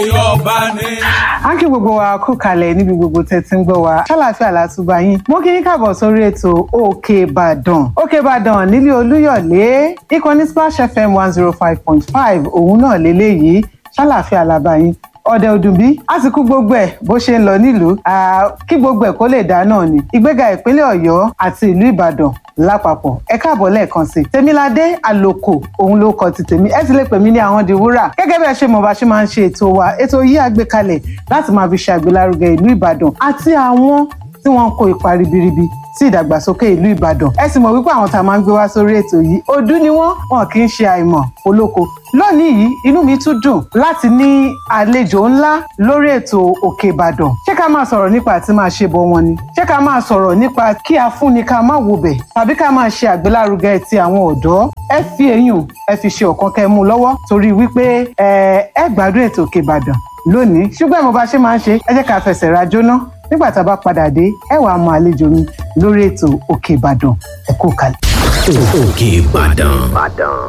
Ọba ni. a kí gbogbo wa kú kalẹ̀ níbi gbogbo tẹ́ ti ń gbọ́ wa ṣàlàfíà látúbà yín mo kí yín káàbọ̀ sórí ètò òkè ìbàdàn òkè ìbàdàn nílé olúyọ̀lé ìkànnì splash fm one zero five point five òun náà lélẹ́yìí ṣàlàfíà làbà yín ọdẹ òdùnbí àsìkò gbogbo ẹ bó ṣe ń lọ nílùú kí gbogbo ẹ kó lè dá náà ni ìgbéga ìpínlẹ̀ ọ̀yọ́ àti ìlú ìbàdàn lápapọ̀ ẹ káàbọ̀ lẹ́ẹ̀kan sí i tèmiládé àlòkò òun ló kọ ti tèmi ẹ ti lè pè mí ní àwọn di wúrà gẹ́gẹ́ bí ẹ ṣe mọ̀ bá ṣe máa ń ṣe ètò wa ètò yìí àgbékalẹ̀ láti máa fi ṣe àgbélárugẹ ìlú ìbàdàn àti àwọn tí wọ́n ń kó ipa ribiribi sí ìdàgbàsókè ìlú ìbàdàn ẹ sì mọ̀ wípé àwọn tá a máa ń gbé wá sórí ètò yìí ọdún ni wọ́n wọn kì í ṣe àìmọ̀ olóko lónìí yìí inú mi tún dùn láti ní àlejò ńlá lórí ètò òkè ìbàdàn ṣé ká máa sọ̀rọ̀ nípa àti máa ṣe bọ̀ wọn ni ṣé ká máa sọ̀rọ̀ nípa kí a fúnni ká má wo bẹ̀ tàbí ká máa ṣe àgbélárugẹ ti àwọn ọ̀dọ́ ẹ fi eyín ẹ fi ṣe ọ̀kan kẹ́ mú lọ́wọ́ torí wípé ẹ ẹ gbádùn ètò òkè ìbàdàn lónìí ṣùgbọ́n mo bá ṣe máa ń ṣe ẹ jẹ́ ká fẹsẹ̀ rajó ná nígbà tá a bá padà dé ẹ wàá mọ àlejò mi lórí ètò òkè ìbàdàn ẹ kú kalẹ̀. òkè ìbàdàn